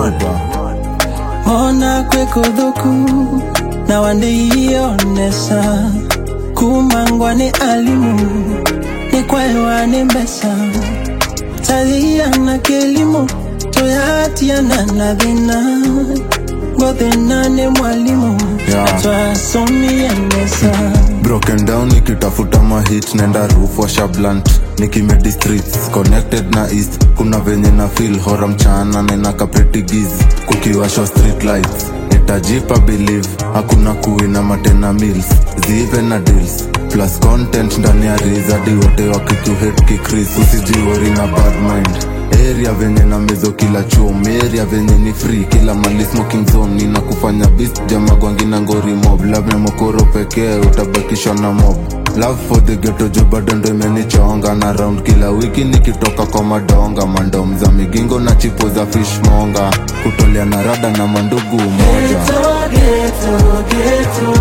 murder ona kwekothoku na wandeionesa kumangwa ni alimu ni kwaewa ni mbesa tathiana kelimu tuyatiana na thina ngothina ni mwalimu Yeah. twasomienesa broken down nikitafuta mahit nenda roof washa blunt nikimedi streets connected na east kuna venye na feel hora mchana nena kapretigiz kukiwashwa street lights nitajipa believe hakuna kuwina matena mills zive na deals plus content ndani ya rizadi wote wakikuhet kikris usijiwori na bad mind area venye na mezo kila chom area venye ni free kila mali smoking zone nina kufanya bist jamagwangi na ngori mob labda mokoro pekee utabakishwa na mob love for the ghetto jo bado ndo imenichonga na round kila wiki nikitoka kwa madonga mandom za migingo na chipo za fishmonga kutolea na rada na mandugu moja Ghetto, ghetto,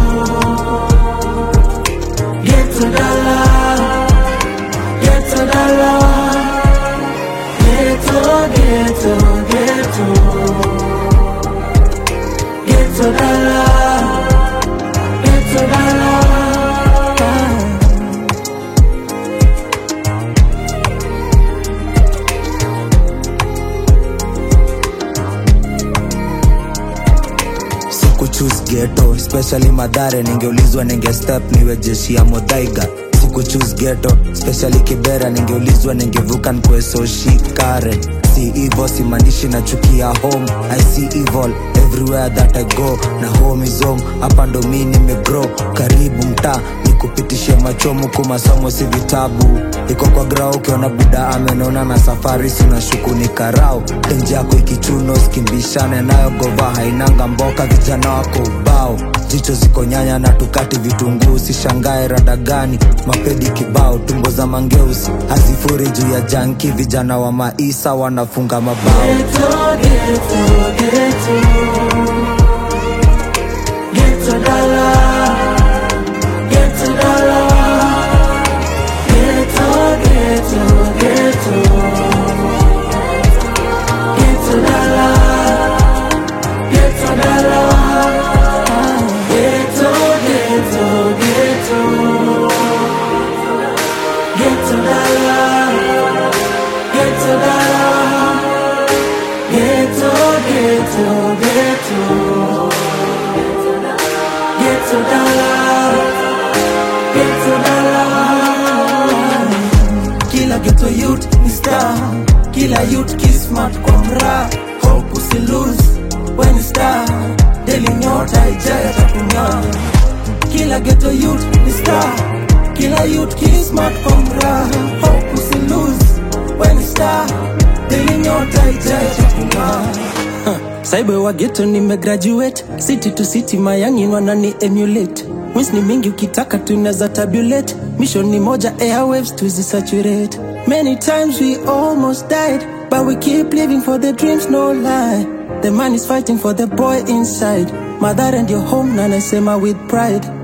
ghetto. Ghetto dollar, ghetto dollar. Ghetto, ghetto, ghetto. Ghetto dollar, ghetto dollar. sikuchus geto especially madhare ningeulizwa ninge step niwe jeshi ya modhaiga sikuchus geto especially kibera ningeulizwa ningevuka nkwesoshikare si ivo simaanishi na chukia home i see evil everywhere that i go na home is home hapa ndo mi nimegrow karibu mtaa nikupitishe machomu kumasomo si vitabu iko kwa grau ukiona buda amenona na safari sinashuku ni karau tenji yako ikichuno skimbishane nayo gova hainanga mboka vijana wako ubao jicho ziko nyanya na tukati vitunguu sishangae rada gani mapedi kibao tumbo za mangeusi hazifuri juu ya janki vijana wa maisa wanafunga mabao Ghetto, ghetto, ghetto. Ghetto dollar, ghetto dollar. Ghetto, ghetto, ghetto. Ghetto dollar, ghetto dollar. Ghetto, ghetto, ghetto. Ghetto dollar, ghetto dollar. Ghetto, ghetto, ghetto. Ghetto dollar, ghetto dollar. Kila ghetto youth ni star, kila youth kismat kwa mra. Hope usi lose when ni star, daily nyota ijaya takungaa. Kila ghetto youth ni star, kila youth kismat kwa mra. Hope usi lose when ni star, daily nyota ijaya takungaa. Saibo wa ghetto nimegraduate city to city mayangin wanani emulate wins ni mingi ukitaka tunaweza tabulate mission ni moja airwaves tuzisaturate many times we almost died but we keep living for the dreams no lie the man is fighting for the boy inside mother and your home na nasema with pride